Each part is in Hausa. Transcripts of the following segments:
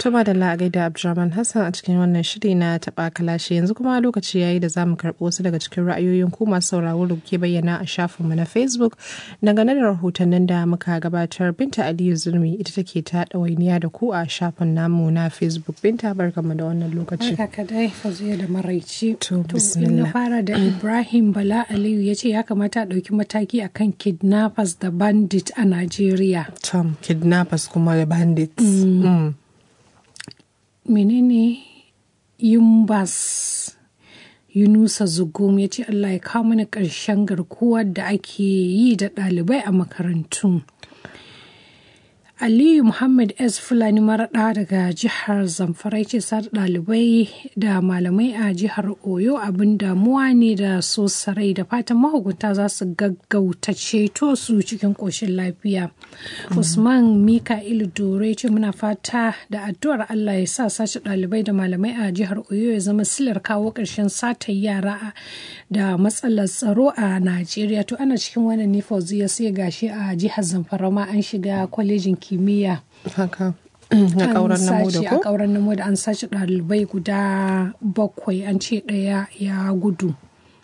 Tuma da la'agai da Abdulrahman Hassan a cikin wannan shiri na taɓa kalashi yanzu kuma lokaci yayi da zamu karɓi wasu daga cikin ra'ayoyin ku masu sauraro da kuke bayyana a shafinmu na Facebook dangane da rahotannin da muka gabatar Binta Aliyu Zurmi ita take ta ɗawainiya da ku a shafin namu na Facebook Binta barkamu da wannan lokaci. Barka kadai faziya da maraici. To, in bismillah. na fara da Ibrahim Bala Aliyu ya ce ya kamata a ɗauki mataki akan kidnappers da bandit a Najeriya. Tom kidnappers kuma da bandits. Mm. menene yumbas yunusa zugum ya ce allah ya kawo mana ƙarshen garkuwar da ake yi da ɗalibai a makarantu aliyu muhammad s fulani maraɗa daga jihar zamfara ya ce sa ɗalibai da malamai a jihar oyo abin damuwa ne da so sarai da fatan mahukunta za su gaggauta ceto su cikin ƙoshin lafiya usman mika'ilu dore ce muna fata da addu'ar allah ya sa sace ɗalibai da malamai a jihar oyo ya zama silar kawo ƙarshen satar yara da matsalar tsaro a najeriya to ana cikin wannan ne fauziya sai gashi a jihar zamfara ma an shiga kwalejin kimiyya Haka. Na an ƙauren namo sace da a ko? ƙauren namo da an sace ɗalibai guda bakwai an ce ɗaya ya gudu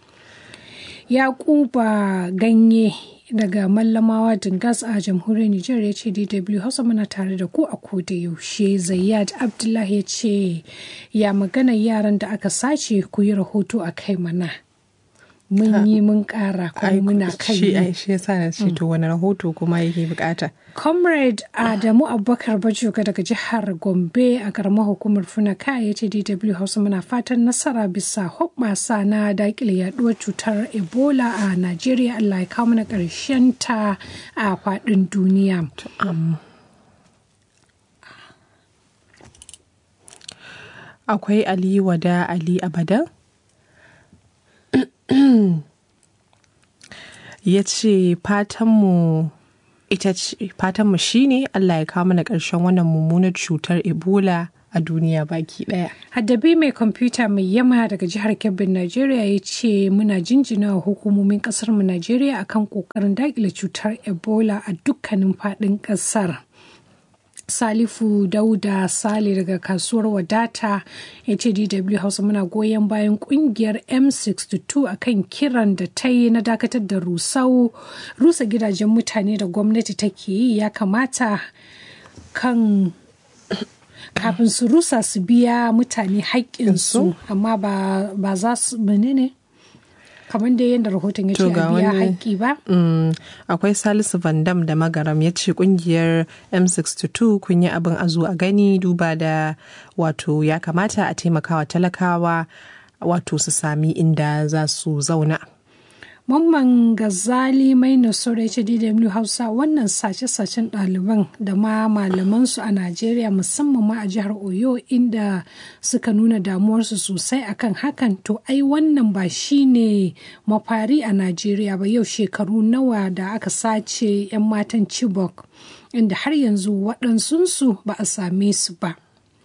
yakuba ganye daga mallamawa dingas a jamhuriyar nijar ya ce dw hausa muna tare da ku a koda yaushe zayyad abdullahi ya ce ya magana yaran da aka sace ku yi rahoto a kai mana mun yi mun ƙara Ai, kuma muna kan shi yi ai shi yasa na ce to wani rahoto kuma yake bukata. Comrade Adamu Abubakar Bajoga daga jihar Gombe a karamar hukumar Funaka ya ce DW Hausa muna fatan nasara bisa hoɓɓasa na daƙile yaduwar cutar Ebola a Najeriya Allah ya kawo mana ƙarshen ta a faɗin duniya. Akwai Ali Wada Ali Abadan. ya ce fatanmu ita ce fatanmu shine Allah ya kawo mana ƙarshen wannan mummunar cutar Ebola a duniya baki ɗaya. Haddabi mai kwamfuta mai yama daga jihar Kebbin Najeriya ya ce muna jinjina wa hukumomin ƙasar mu Najeriya akan ƙoƙarin daƙile cutar Ebola a dukkanin faɗin ƙasar. Salifu Dauda Sale daga kasuwar wadata ya ce DW Hausa muna goyon bayan kungiyar M62 akan kiran da ta yi na dakatar da rusau rusa gidajen mutane da gwamnati take yi ya kamata kan kafin su rusa su biya mutane haƙƙinsu amma ba, ba za su menene kamar da yadda rahoton ya ce To a ga biya wani- haƙƙi ba Mm, akwai Salisu Van Dam da Magaram ya ce kungiyar M62 kun yi abin a zo a gani duba da wato ya kamata a taimakawa talakawa wato su sami inda za su zauna. Mamman Gazali mai nasara ya ce DW Hausa wannan sace-sacen ɗaliban da ma malamansu a Najeriya musamman ma a jihar Oyo inda suka nuna damuwarsu sosai akan hakan to ai wannan ba shi ne mafari a Najeriya ba yau shekaru nawa da aka sace 'yan matan Chibok inda har yanzu waɗansunsu ba a same su ba.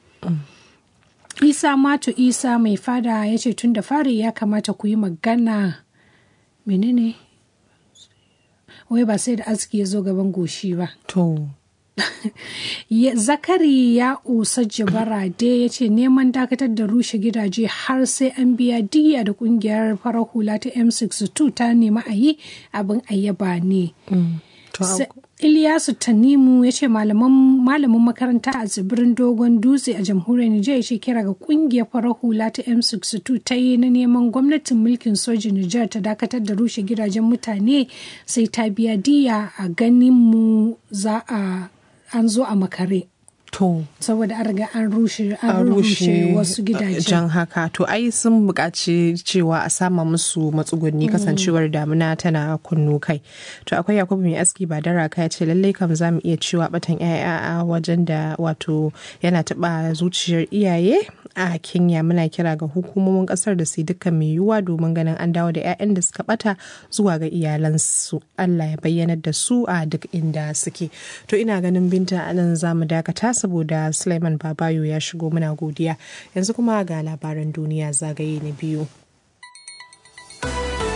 Isa Mato Isa mai fada ya ce tun da fari ya kamata ku yi magana menene wai ba sai da aski ya zo gaban goshi ba To, Ya- zakari ya usa barade ya ce neman dakatar da rushe gidaje har sai an biya diya da kungiyar farar hula ta m62 ta nema a yi abin ayyaba ne to Sa- Ilyasu Tanimu ya ce malamin makaranta a tsibirin Dogon Dutse a jamhuriyar Nijar ya ce kira ga kungiyar farar hula ta M62 ta yi na neman gwamnatin mulkin sojin Nijar ta dakatar da rushe gidajen mutane sai ta biya diya a ganin mu za a an zo a makare. to. Saboda an riga an rushe an a rushe wasu gidajen. jan haka to ai sun buƙaci cewa a sama musu matsugunni kasancewar damuna tana kunnu kai to akwai yakubu mai aski ba dara ya ce lallai kam za mu iya cewa batan yaya a wajen da wato yana taɓa zuciyar iyaye a kenya muna kira ga hukumomin ƙasar da su yi dukkan mai yiwuwa domin ganin an dawo da 'ya'yan da suka bata zuwa ga iyalansu allah ya bayyanar da su a duk inda suke to ina ganin binta anan za mu dakata saboda Suleiman Babayo ya shigo muna godiya. Yanzu kuma ga labaran duniya zagaye na biyu.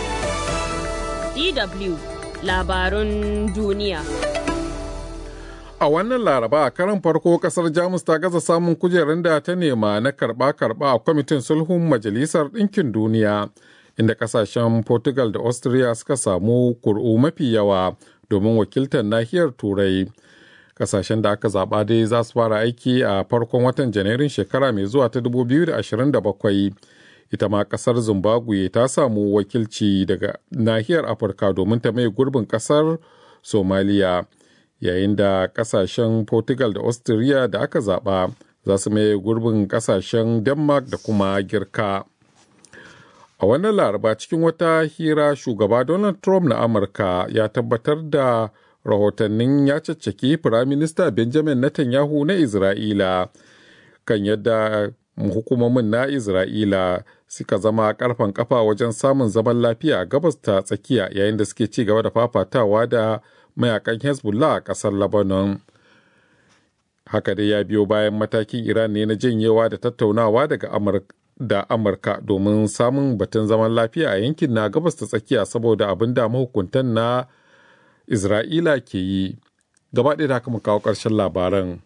DW labarun duniya. A wannan laraba a karan farko kasar Jamus ta gaza samun kujerun da ta nema na karba-karba a kwamitin sulhun Majalisar Ɗinkin Duniya, inda kasashen Portugal da Austria suka samu kur'u mafi yawa domin wakiltar nahiyar Turai. Kasashen da aka zaɓa dai za su fara aiki a farkon watan Janairun shekara mai zuwa ta 2027. Ita ma kasar Zimbabwe ta samu wakilci daga nahiyar Afirka domin ta mai gurbin kasar Somaliya. yayin da kasashen portugal da austria da aka zaba za su maye gurbin kasashen denmark da kuma girka a wannan laraba cikin wata hira shugaba donald trump na amurka ya tabbatar da rahotannin ya caccaki firaminista benjamin netanyahu na isra'ila kan yadda hukumomin na isra'ila suka zama karfan kafa wajen samun zaman lafiya a gabas ta tsakiya yayin da suke ci gaba da fafatawa da mayakan hezbollah a ƙasar lebanon haka dai ya biyo bayan matakin iran ne na janyewa da tattaunawa daga da amurka domin samun batun zaman lafiya a yankin na gabas ta tsakiya saboda abin da mahukuntan na isra'ila ke yi gaba ɗaya da haka mu kawo ƙarshen labaran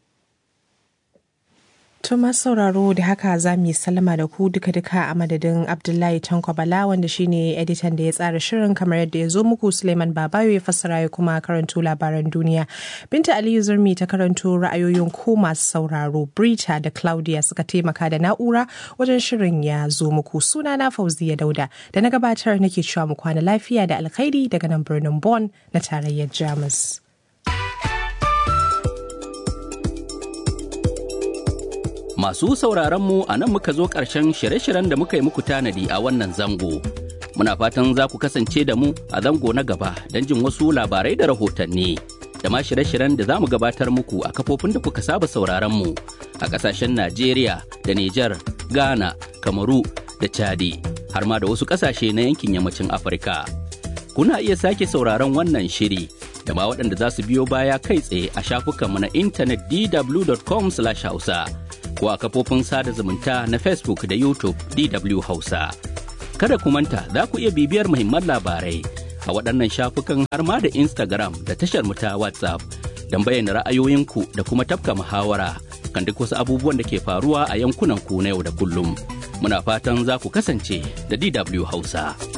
To masu sauraro da haka za mu yi sallama da ku duka-duka a madadin Abdullahi Tanko Bala wanda shine editan da ya tsara shirin kamar yadda ya zo muku Suleiman Babayo ya fassara ya kuma karanto labaran duniya. Binta Aliyu Zurmi ta karanto ra'ayoyin ko masu sauraro Brita da Claudia suka taimaka da na'ura wajen shirin ya zo muku suna na Fauziya Dauda da na gabatar nake cewa mu kwana lafiya da alkhairi daga nan birnin Bonn na tarayyar Jamus. Masu sauraron mu a nan muka zo ƙarshen shirye-shiryen da muka yi muku tanadi a wannan zango. Muna fatan za ku kasance da mu a zango na gaba don jin wasu labarai da rahotanni. Da ma shirye-shiryen da za mu gabatar muku a kafofin da kuka saba sauraron mu a ƙasashen Najeriya da Nijar, Ghana, Kamaru da Chadi, har ma da wasu ƙasashe na yankin yammacin Afirka. Kuna iya sake sauraron wannan shiri da ma waɗanda za su biyo baya kai tsaye a shafukanmu na intanet dw.com/hausa. ko a kafofin sada zumunta na Facebook da YouTube DW Hausa. Kada ku manta za ku iya bibiyar muhimman labarai a waɗannan shafukan har ma da Instagram da tashar mu ta WhatsApp don bayyana ra'ayoyinku da kuma tafka muhawara kan duk wasu abubuwan da ke faruwa a yankunan ku na yau da kullum. Muna fatan za ku kasance da DW Hausa.